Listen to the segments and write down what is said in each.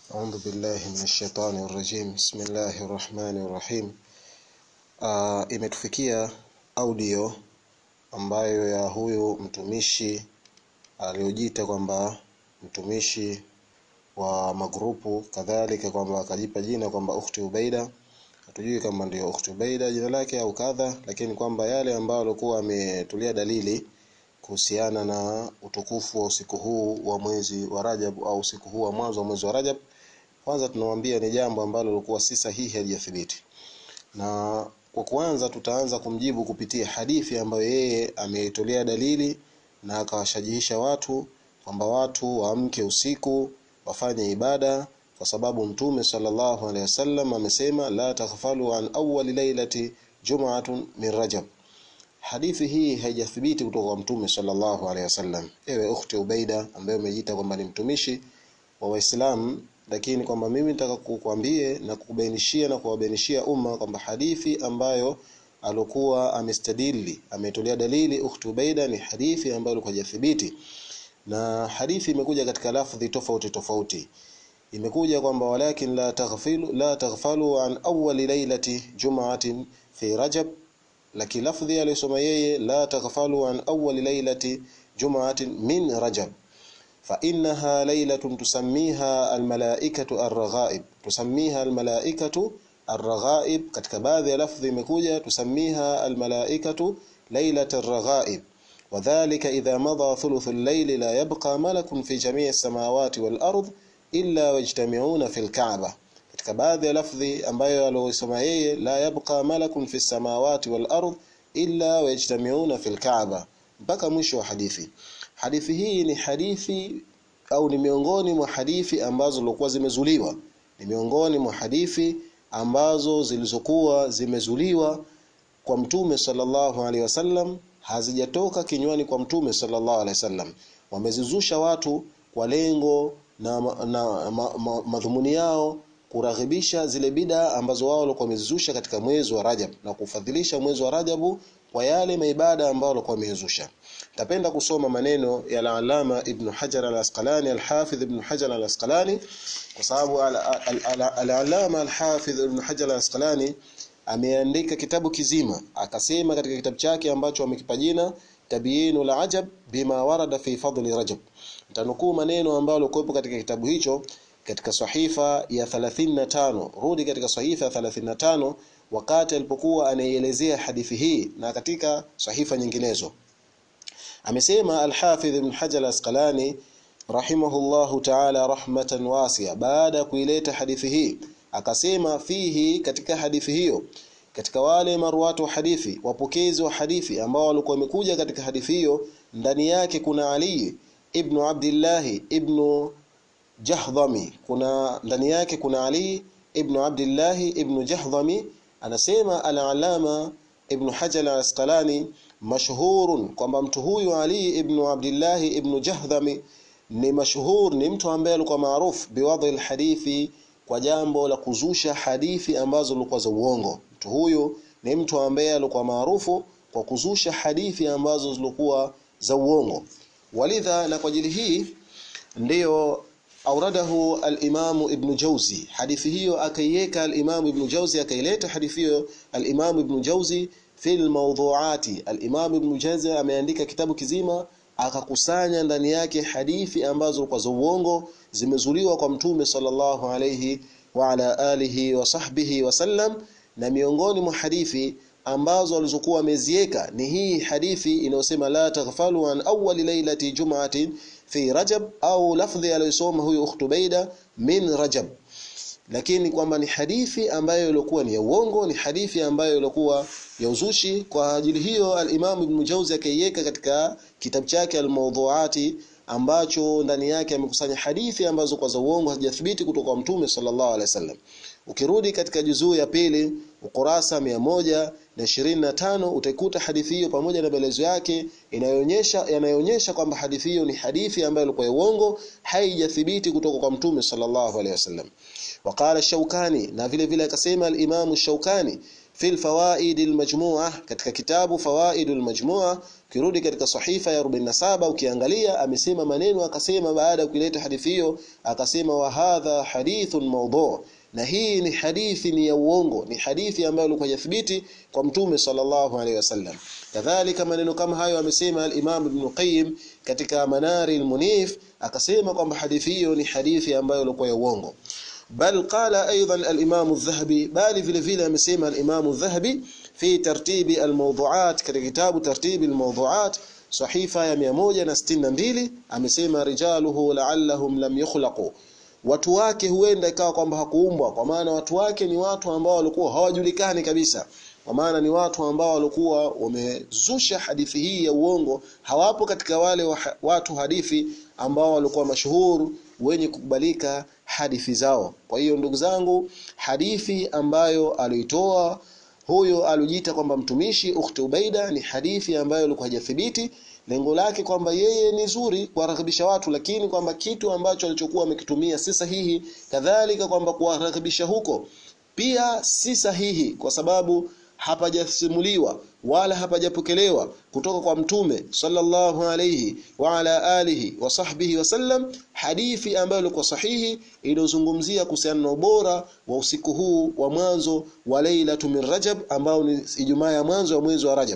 أعوذ بالله من الشيطان الرجيم بسم الله الرحمن الرحيم uh, imetufikia audio ambayo ya huyu mtumishi aliyojiita kwamba mtumishi wa magrupu kadhalika kwamba akajipa jina kwamba ukhti Ubaida hatujui kama ndio ukhti Ubaida jina lake au kadha lakini kwamba yale ambayo alikuwa ametulia dalili kuhusiana na utukufu wa usiku huu wa mwezi wa Rajab au usiku huu wa mwanzo wa mwezi wa Rajab kwanza tunamwambia ni jambo ambalo lilikuwa si sahihi halijathibiti na kwa kwanza tutaanza kumjibu kupitia hadithi ambayo yeye ameitolea dalili na akawashajihisha watu kwamba watu waamke usiku wafanye ibada kwa sababu mtume sallallahu alaihi wasallam amesema la taghfalu an awwali lailati jum'atun min rajab hadithi hii haijathibiti kutoka kwa mtume sallallahu alaihi wasallam ewe ukhti ubaida ambaye umejiita kwamba ni mtumishi wa waislamu lakini kwamba mimi nataka kukwambie na kukubainishia na kuwabainishia umma kwamba hadithi ambayo alokuwa amestadili ametolea dalili ukhti ubaida ni hadithi ambayo ilikuwa hajathibiti na hadithi imekuja katika lafdhi tofauti tofauti imekuja kwamba walakin la taghfilu la taghfalu an awwali lailati jum'atin fi rajab lakini lafdhi aliyosoma yeye la taghfalu an awwali lailati jum'atin min rajab فإنها ليلة تسميها الملائكة الرغائب تسميها الملائكة الرغائب katika baadhi ya lafdhi imekuja tusammiha almalaikatu lailat arraghaib وذلك إذا مضى ثلث الليل لا يبقى ملك في جميع السماوات والأرض إلا واجتمعون في الكعبة katika baadhi ya lafdhi ambayo aliyosoma yeye la yabqa malakun fi samawati wal ard illa wajtami'una fil ka'ba mpaka mwisho wa hadithi hadithi hii ni hadithi au ni miongoni mwa hadithi ambazo zilikuwa zimezuliwa ni miongoni mwa hadithi ambazo zilizokuwa zimezuliwa kwa mtume sallallahu alaihi wasallam hazijatoka kinywani kwa mtume sallallahu alaihi wasallam wamezizusha watu kwa lengo na, na ma, ma, madhumuni yao kuraghibisha zile bida ambazo wao walikuwa wamezizusha katika mwezi wa Rajab na kufadhilisha mwezi wa Rajabu kwa yale maibada ambayo walikuwa wamezusha tapenda kusoma maneno ya al-Allama Ibn Hajar al-Asqalani al-Hafidh Ibn Hajar al-Asqalani kwa sababu al-Allama al-Hafidh Ibn Hajar al-Asqalani ameandika kitabu kizima akasema katika kitabu chake ambacho amekipa jina Tabyinul Ajab bima warada fi fadli Rajab nitanukuu maneno ambayo yalikuwepo katika kitabu hicho katika sahifa ya 35 rudi katika sahifa ya 35 wakati alipokuwa anaielezea hadithi hii na katika sahifa nyinginezo amesema al-Hafidh Ibn Hajar al-Asqalani rahimahullahu ta'ala rahmatan wasi'a baada ya kuileta hadithi hii akasema fihi katika hadithi hiyo katika wale marwatu hadithi wapokezi wa hadithi ambao walikuwa wamekuja katika hadithi hiyo ndani yake kuna Ali ibn Abdullah ibn Jahdhami kuna ndani yake kuna Ali ibn Abdullah ibn Jahdhami anasema al-Alama ibn Hajar al-Asqalani mashhurun kwamba mtu huyu Ali ibn Abdullah ibn Jahdhami ni mashhur ni mtu ambaye alikuwa maarufu biwadhi alhadithi kwa jambo la kuzusha hadithi ambazo zilikuwa za uongo mtu huyu ni mtu ambaye alikuwa maarufu kwa kuzusha hadithi ambazo zilikuwa za uongo walidha na kwa ajili hii ndiyo auradahu al-Imam Ibn Jauzi hadithi hiyo akaiweka al-Imam Ibn Jauzi akaileta hadithi hiyo al-Imam Ibn Jauzi fil mawdhu'ati al-Imam Ibn Jauzi ameandika kitabu kizima akakusanya ndani yake hadithi ambazo kwa za uongo zimezuliwa kwa mtume sallallahu alayhi wa ala alihi wa sahbihi wasallam na miongoni mwa hadithi ambazo alizokuwa amezieka ni hii hadithi inayosema la taghfalu an awwali lailati jum'atin fi rajab au lafdhi aliyosoma huyu ukhtubaida min rajab lakini kwamba ni hadithi ambayo ilikuwa ni ya uongo ni hadithi ambayo ilikuwa ya uzushi kwa ajili hiyo al-Imam Ibn Jauzi akaiweka katika kitabu chake al-Mawdhu'ati ambacho ndani yake amekusanya hadithi ambazo kwa za uongo hazijathibiti kutoka kwa Mtume sallallahu alaihi wasallam ukirudi katika juzuu ya pili ukurasa moja na ishirini na tano utaikuta hadithi hiyo pamoja na maelezo yake inayoonyesha yanayoonyesha kwamba hadithi hiyo ni hadithi ambayo ilikuwa ya uongo haijathibiti kutoka kwa Mtume sallallahu alaihi wasallam وقال الشوكاني na vile vile akasema al-Imam الشوكاني في الفوائد المجموعة katika kitabu فوائد المجموعة ukirudi katika sahifa ya 47 ukiangalia amesema maneno akasema baada ya kuileta hadithi hiyo akasema wa hadha hadithun mawdu' na hii ni hadithi ni ya uongo ni hadithi ambayo ilikuwa yathibiti kwa mtume sallallahu alaihi wasallam kadhalika maneno kama hayo amesema al-Imam Ibn Qayyim katika Manari al-Munif akasema kwamba hadithi hiyo ni hadithi ambayo ilikuwa ya uongo bal qala aidan al-Imam adh-Dhahabi bali vile vile amesema al-Imam adh-Dhahabi fi tartibi al-mawdu'at katika kitabu tartibi al-mawdu'at sahifa ya 162 amesema rijaluhu la'allahum lam yukhlaqu watu wake huenda ikawa kwamba hakuumbwa kwa maana watu wake ni watu ambao walikuwa hawajulikani kabisa kwa maana ni watu ambao walikuwa wamezusha hadithi hii ya uongo hawapo katika wale wa, watu hadithi ambao walikuwa mashuhuru wenye kukubalika hadithi zao kwa hiyo ndugu zangu hadithi ambayo alitoa huyo alijiita kwamba mtumishi ukhti Ubaida ni hadithi ambayo ilikuwa hajathibiti lengo lake kwamba yeye ni zuri kuwarakibisha watu lakini kwamba kitu ambacho alichokuwa amekitumia si sahihi kadhalika kwamba kuwarakibisha huko pia si sahihi kwa sababu hapajasimuliwa wala hapajapokelewa kutoka kwa mtume sallallahu alayhi wa ala alihi wa sahbihi wasallam hadithi ambayo ilikuwa sahihi iliyozungumzia kuhusiana na ubora wa usiku huu wa mwanzo wa Lailatu min Rajab ambao ni Ijumaa ya mwanzo wa mwezi wa Rajab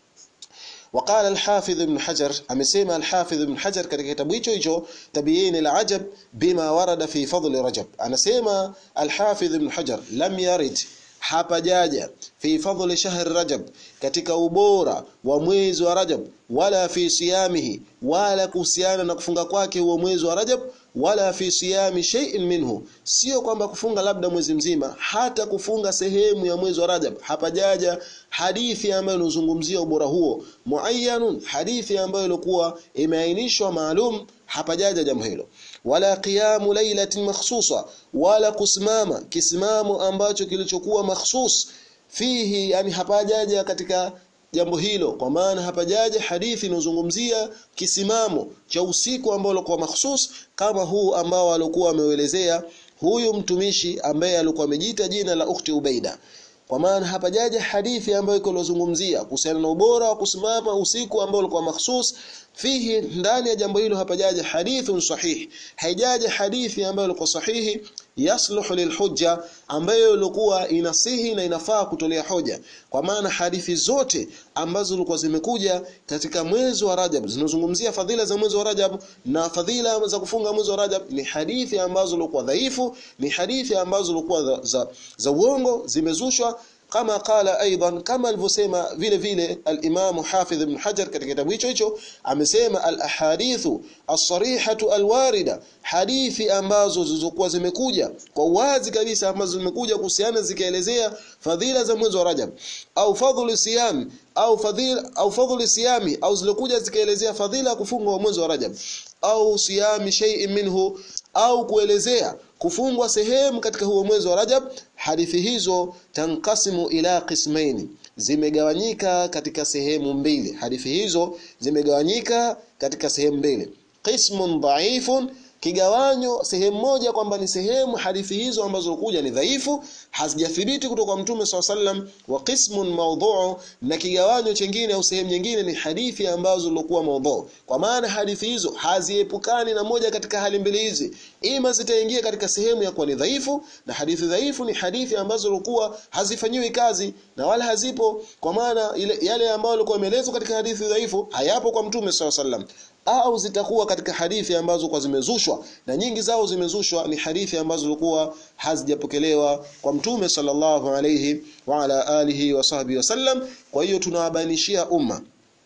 وقال الحافظ ابن حجر amesema الحافظ ابن حجر katika kitabu hicho hicho tabiyin al-ajab bima warada fi fadl rajab anasema al-hafidh ibn hajar lam yarid hapajaja fi fadl shahr rajab katika ubora wa mwezi wa rajab wala fi siyamihi wala kuhusiana na kufunga kwake huo mwezi wa rajab wala fi siyami shay'in minhu sio kwamba kufunga labda mwezi mzima hata kufunga sehemu ya mwezi wa rajab hapajaja hadithi ambayo inazungumzia ubora huo muayyanun hadithi ambayo ilikuwa imeainishwa maalum hapajaja jambo hilo wala qiyamu lailatin makhsusa wala kusimama kisimamo ambacho kilichokuwa makhsus fihi yani hapajaja katika jambo hilo kwa maana hapajaja hadithi inozungumzia kisimamo cha usiku ambao ulikuwa makhsus kama huu ambao alikuwa ameuelezea huyu mtumishi ambaye alikuwa amejiita jina la ukhti Ubaida kwa maana hapajaja hadithi ambayo iko lozungumzia kuhusiana na ubora wa kusimama usiku ambao ulikuwa makhsus fihi ndani ya jambo hilo hapajaja hadithun sahih haijaja hadithi ambayo ilikuwa sahihi yasluhu lilhujja ambayo ilikuwa inasihi na inafaa kutolea hoja kwa maana hadithi zote ambazo zilikuwa zimekuja katika mwezi wa Rajab zinazungumzia fadhila za mwezi wa Rajab na fadhila za kufunga mwezi wa Rajab ni hadithi ambazo zilikuwa dhaifu ni hadithi ambazo zilikuwa za, za, za uongo zimezushwa kama qala aidan kama alivyosema vile vile al-Imam Hafidh ibn Hajar katika kitabu hicho hicho amesema al-ahadithu as-sarihatu al-warida hadithi ambazo zilizokuwa zimekuja kwa wazi kabisa ambazo zimekuja kuhusiana zikaelezea fadhila za mwezi wa Rajab au fadhlu siyam au fadhila au fadhlu siyami au zilikuja zikaelezea fadhila ya kufunga wa mwezi wa Rajab au siyami shay'in minhu au kuelezea kufungwa sehemu katika huo mwezi wa Rajab hadithi hizo tankasimu ila qismaini zimegawanyika katika sehemu mbili hadithi hizo zimegawanyika katika sehemu mbili qismun dhaifun kigawanyo sehemu moja kwamba ni sehemu hadithi hizo ambazo kuja ni dhaifu hazijathibiti kutoka kwa mtume swalla sallam wa qismun mawdhu'u na kigawanyo chengine au sehemu nyingine ni hadithi ambazo zilikuwa mawdhu kwa maana hadithi hizo haziepukani na moja katika hali mbili hizi ima zitaingia katika sehemu ya kuwa ni dhaifu na hadithi dhaifu ni hadithi ambazo zilikuwa hazifanyiwi kazi na wala hazipo kwa maana ile yale ambayo yalikuwa yameelezwa katika hadithi dhaifu hayapo kwa mtume swalla sallam au zitakuwa katika hadithi ambazo kwa zimezushwa na nyingi zao zimezushwa ni hadithi ambazo zilikuwa hazijapokelewa kwa mtume sallallahu alayhi wa ala alihi wa sahbihi wasallam kwa hiyo tunawabainishia umma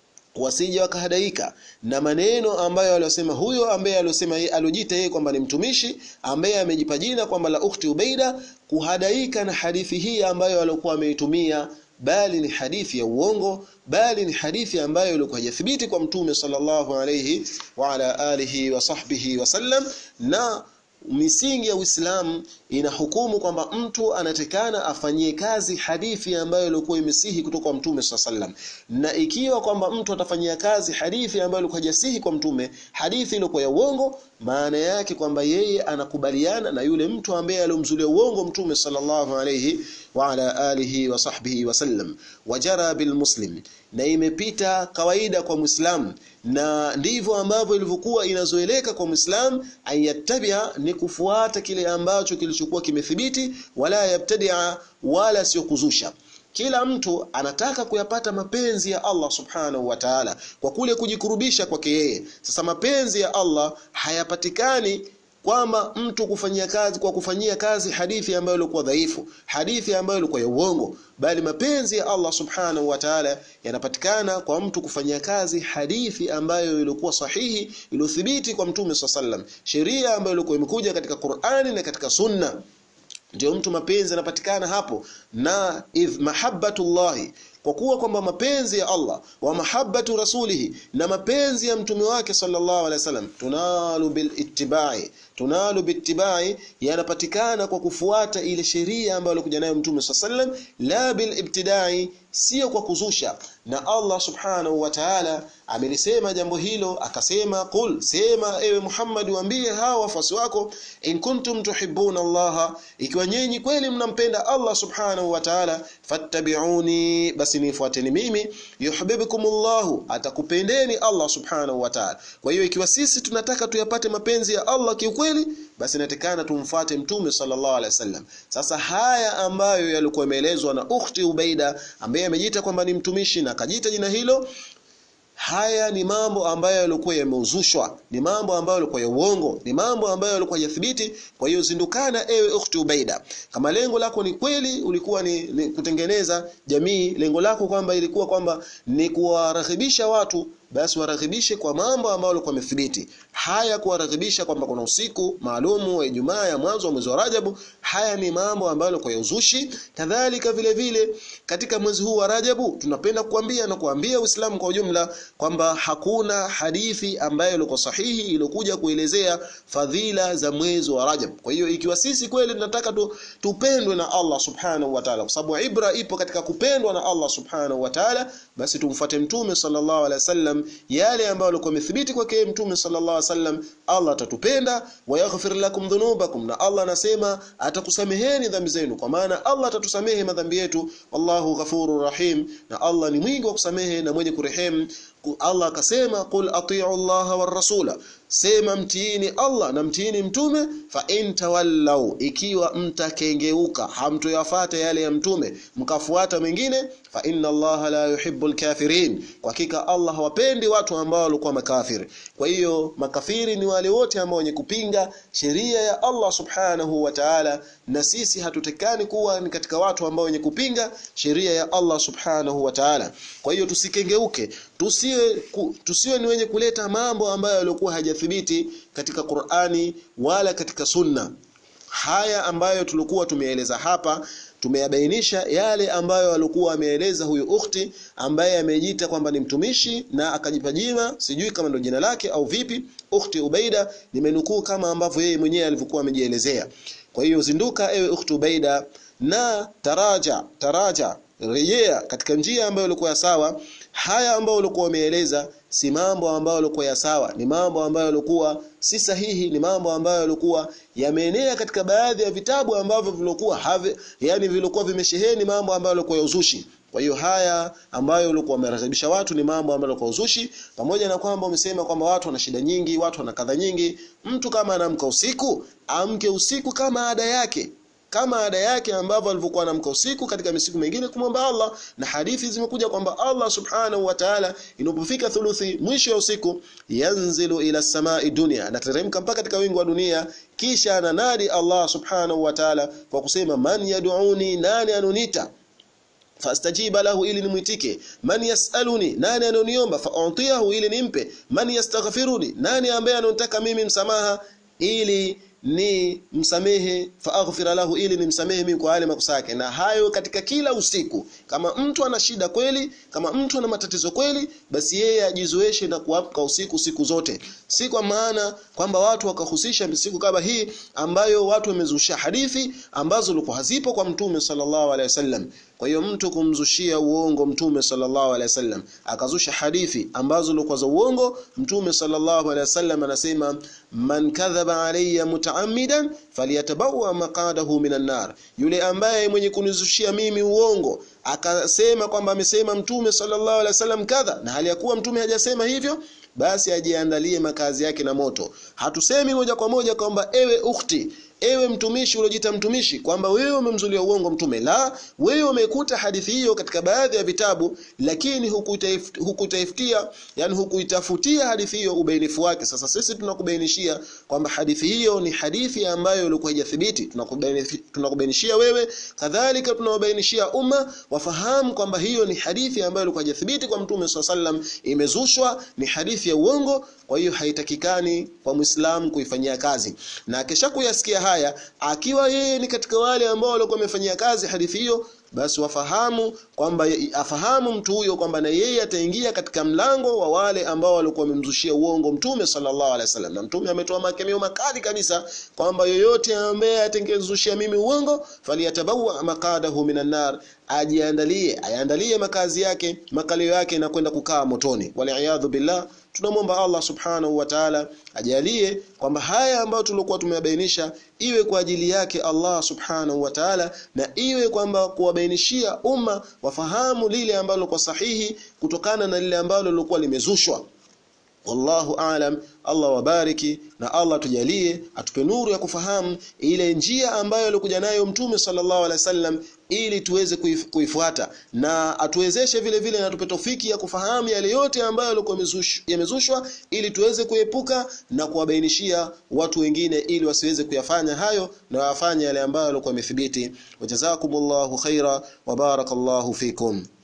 wasije wakahadaika na maneno ambayo aliyosema huyo ambaye aliyosema yeye aliojiita yeye kwamba ni mtumishi ambaye amejipa jina kwamba la ukhti Ubaida kuhadaika na hadithi hii ambayo alikuwa ameitumia bali ni hadithi ya uongo bali ni hadithi ambayo ilikuwa hajathibiti kwa mtume sallallahu alayhi wa ala alihi wa sahbihi wasallam na misingi ya Uislamu inahukumu kwamba mtu anatekana afanyie kazi hadithi ambayo ilikuwa imesihi kutoka kwa mtume sallam na ikiwa kwamba mtu atafanyia kazi hadithi ambayo ilikuwa hajasihi kwa mtume hadithi ilikuwa ya uongo maana yake kwamba yeye anakubaliana na yule mtu ambaye aliyomzulia uongo mtume sallallahu alayhi wa ala alihi wa sahbihi wasallam wajara bil muslim na imepita kawaida kwa muislam na ndivyo ambavyo ilivyokuwa inazoeleka kwa muislam ayatabia ni kufuata kile ambacho kilichokuwa kimethibiti wala yabtadia wala sio kuzusha kila mtu anataka kuyapata mapenzi ya Allah subhanahu wa ta'ala kwa kule kujikurubisha kwake yeye sasa mapenzi ya Allah hayapatikani kwamba mtu kufanyia kazi kwa kufanyia kazi hadithi ambayo ilikuwa dhaifu hadithi ambayo ilikuwa ya uongo bali mapenzi ya Allah subhanahu wa ta'ala yanapatikana kwa mtu kufanyia kazi hadithi ambayo ilikuwa sahihi iliyothibiti kwa mtume sallam sheria ambayo ilikuwa imekuja katika Qur'ani na katika sunna ndio mtu mapenzi yanapatikana hapo na idh mahabbatullahi kwa kuwa kwamba mapenzi ya Allah wa mahabbatu rasulihi na mapenzi ya mtume wake sallallahu alaihi wasallam tunalu bil ittibai tunalu bittibai yanapatikana kwa kufuata ile sheria ambayo alikuja nayo mtume sallallahu alaihi wasallam la bil ibtidai sio kwa kuzusha na Allah subhanahu wa ta'ala amelisema jambo hilo akasema qul sema ewe Muhammad waambie hawa wafuasi wako in kuntum tuhibbuna Allah ikiwa nyinyi kweli mnampenda Allah subhanahu wa ta'ala fattabi'uni basi nifuateni mimi yuhibbukumullahu atakupendeni Allah subhanahu wa ta'ala kwa hiyo ikiwa sisi tunataka tuyapate mapenzi ya Allah kiukweli basi inatakana tumfuate mtume sallallahu alaihi wasallam sasa haya ambayo yalikuwa yameelezwa na ukhti Ubaida ambaye amejiita kwamba ni mtumishi na akajiita jina hilo haya ni mambo ambayo yalikuwa yameuzushwa ni mambo ambayo yalikuwa ya uongo ni mambo ambayo yalikuwa yathibiti kwa hiyo zindukana ewe ukhti Ubaida kama lengo lako ni kweli ulikuwa ni, ni kutengeneza jamii lengo lako kwamba ilikuwa kwamba ni kuwarahibisha watu basi waraghibishe kwa mambo ambayo yalikuwa yamethibiti haya kuwaraghibisha kwamba kuna usiku maalumu wa Ijumaa ya mwanzo wa mwezi wa Rajabu haya ni mambo ambayo yalikuwa ya uzushi kadhalika vile vile katika mwezi huu wa Rajabu tunapenda kuambia na kuambia Uislamu kwa ujumla kwamba hakuna hadithi ambayo ilikuwa sahihi iliyokuja kuelezea fadhila za mwezi wa Rajab kwa hiyo ikiwa sisi kweli tunataka tu, tupendwe na Allah subhanahu wa ta'ala kwa sababu ibra ipo katika kupendwa na Allah subhanahu wa ta'ala basi tumfuate mtume sallallahu alaihi wasallam yale ambayo alikuwa amethibiti kwake mtume sallallahu alaihi wasallam Allah atatupenda wa yaghfir lakum dhunubakum na Allah anasema atakusameheni dhambi zenu kwa maana Allah atatusamehe madhambi yetu wallahu ghafurur rahim na Allah ni mwingi wa kusamehe na mwenye kurehemu Allah akasema qul atii'u Allah war rasula sema mtiini Allah na mtiini mtume fa in tawallau ikiwa mtakengeuka hamtoyafata yale ya mtume mkafuata mengine fa inna Allah la yuhibbul kafirin kwa hakika Allah hawapendi watu ambao walikuwa makafiri kwa hiyo makafiri ni wale wote ambao wenye kupinga sheria ya Allah subhanahu wa ta'ala na sisi hatutekani kuwa ni katika watu ambao wenye kupinga sheria ya Allah subhanahu wa ta'ala kwa hiyo tusikengeuke tusiwe ku, tusiwe ni wenye kuleta mambo ambayo yalikuwa hajathibiti katika Qur'ani wala katika Sunna haya ambayo tulikuwa tumeeleza hapa tumeyabainisha yale ambayo alikuwa ameeleza huyu ukhti ambaye amejiita kwamba ni mtumishi na akajipa jina sijui kama ndo jina lake au vipi ukhti Ubaida nimenukuu kama ambavyo yeye mwenyewe alivyokuwa amejielezea kwa hiyo zinduka ewe ukhti Ubaida na taraja taraja rejea katika njia ambayo ilikuwa sawa haya ambayo ulikuwa umeeleza si mambo ambayo yalikuwa ya sawa ni mambo ambayo yalikuwa si sahihi ni mambo ambayo yalikuwa yameenea katika baadhi ya vitabu ambavyo vilikuwa have yani vilikuwa vimesheheni mambo ambayo yalikuwa ya uzushi kwa hiyo haya ambayo ulikuwa wamerekebisha watu ni mambo ambayo yalikuwa uzushi pamoja na kwamba umesema kwamba watu wana shida nyingi watu wana kadha nyingi mtu kama anamka usiku amke usiku kama ada yake kama ada yake ambavyo alivyokuwa anamka usiku katika misiku mingine kumwomba Allah na hadithi zimekuja kwamba Allah subhanahu wa ta'ala inapofika thuluthi mwisho ya usiku yanzilu ila samai dunia anateremka mpaka katika wingu wa dunia kisha ananadi Allah subhanahu wa ta'ala kwa kusema man yad'uni nani anunita fastajiba lahu ili nimwitike man yasaluni nani anoniomba fautiyahu ili nimpe man yastaghfiruni nani ambaye anataka mimi msamaha ili ni msamehe faaghfira lahu ili nimsamehe mimi kwa yale makosa yake na hayo katika kila usiku kama mtu ana shida kweli kama mtu ana matatizo kweli basi yeye ajizoeshe na kuamka usiku siku zote si kwa maana kwamba watu wakahusisha siku kama hii ambayo watu wamezusha hadithi ambazo zilikuwa hazipo kwa mtume sallallahu alaihi wasallam kwa hiyo mtu kumzushia uongo mtume sallallahu alaihi wasallam akazusha hadithi ambazo zilikuwa za uongo mtume sallallahu alaihi wasallam anasema man kadhaba alayya mutaammidan falyatabawa maqadahu minan nar yule ambaye mwenye kunizushia mimi uongo akasema kwamba amesema mtume sallallahu alaihi wasallam kadha na hali ya kuwa mtume hajasema hivyo basi ajiandalie makazi yake na moto hatusemi moja kwa moja kwamba ewe ukhti ewe mtumishi uliojita mtumishi kwamba wewe umemzulia uongo mtume la wewe umekuta hadithi hiyo katika baadhi ya vitabu lakini hukutaifutia yani hukuitafutia hadithi hiyo ubainifu wake sasa sisi tunakubainishia kwamba hadithi hiyo ni hadithi ambayo ilikuwa haijathibiti tunakubainishia wewe kadhalika tunawabainishia umma wafahamu kwamba hiyo ni hadithi ambayo ilikuwa haijathibiti kwa mtume sallam imezushwa ni hadithi ya uongo kwa hiyo haitakikani kwa muislamu kuifanyia kazi na kisha kuyasikia haya akiwa yeye ni katika wale ambao walikuwa wamefanyia kazi hadithi hiyo basi wafahamu kwamba afahamu mtu huyo kwamba na yeye ataingia katika mlango wa wale ambao walikuwa wamemzushia uongo mtume sallallahu alaihi wasallam na mtume ametoa makemeo makali kabisa kwamba yoyote ambaye atengezushia mimi uongo faliyatabawa maqadahu minan nar ajiandalie ayaandalie makazi yake makalio yake na kwenda kukaa motoni waliaadhu billah tunamwomba Allah subhanahu wa ta'ala ajalie kwamba haya ambayo tulikuwa tumeyabainisha iwe kwa ajili yake Allah subhanahu wa ta'ala na iwe kwamba kuwabainishia umma wafahamu lile ambalo kwa sahihi kutokana na lile ambalo lilikuwa limezushwa wallahu aalam Allah wabariki na Allah tujalie atupe nuru ya kufahamu ile njia ambayo alikuja nayo mtume sallallahu alaihi wasallam ili tuweze kuif, kuifuata na atuwezeshe vile vile na tupe tofiki ya kufahamu yale yote ambayo yalikuwa yamezushwa ili tuweze kuepuka na kuwabainishia watu wengine ili wasiweze kuyafanya hayo na wafanye yale ambayo yalikuwa yamethibiti wajazakumullahu khaira wa barakallahu fikum